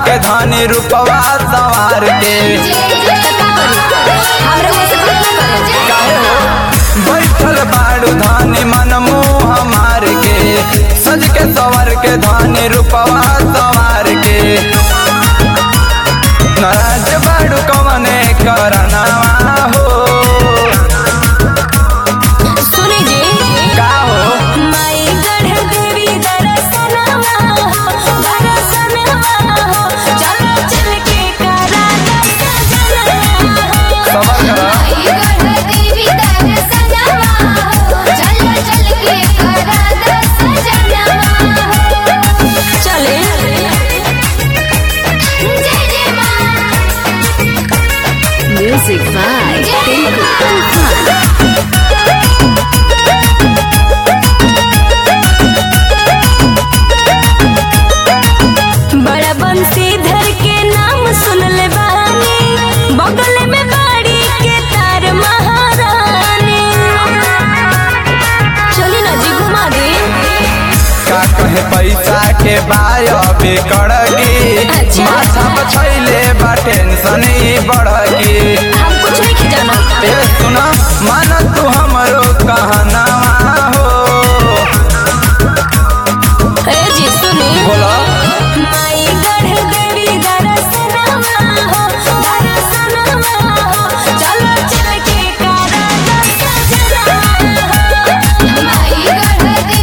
के धनी रूपवा सवार के काहे हो बैठल बाड़ू धानी मन मुँह हमार के सज के सवर के धानी रूपवा सवार के नाराज बाड़ू कवने करनावा हो सुनी जी का हो माई गढ़ देवी दरसनवा हो दरसनवा हो चलो चल के करा दर्शनवा हो सबर करा चले म्यूजिक बाय टिंकू तूफान बड़ा बंसीधर के नाम सुन ले बानी बगल में बाड़ी के तार महारानी चली ना जी घुमा दे का कहे पैसा के बाय बिकड़गी अच्छा। माथा बछैले बा टेंशन ही बढ़गी हम कुछ नहीं जाना ए सुना मान तू हमरो कहनावा हो ए जी सुनी बोला माई गढ़ देवी दरसनवा हो दरसनवा हो चलो चल के करा दर्शनवा हो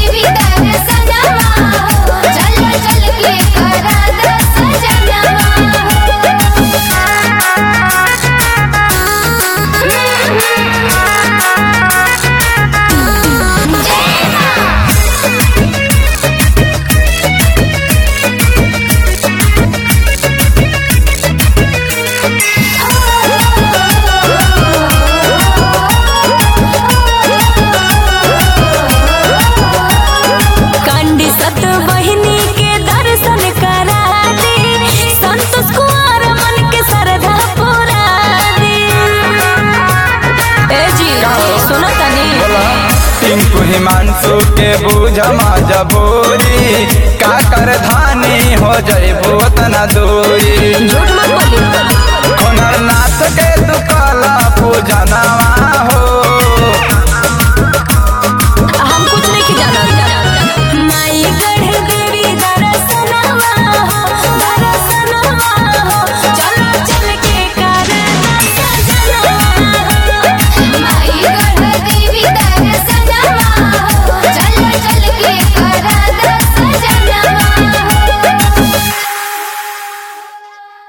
कांडी सत बहिनी के दर्शन करा दे संतोष कुमार मन के श्रद्धा पूरा दे ए जी सुनो तनी बोला टिंकू हिमांशु के बूझ मजबूरी का कर धानी हो जइबो तना दूरी झूठ मत बोली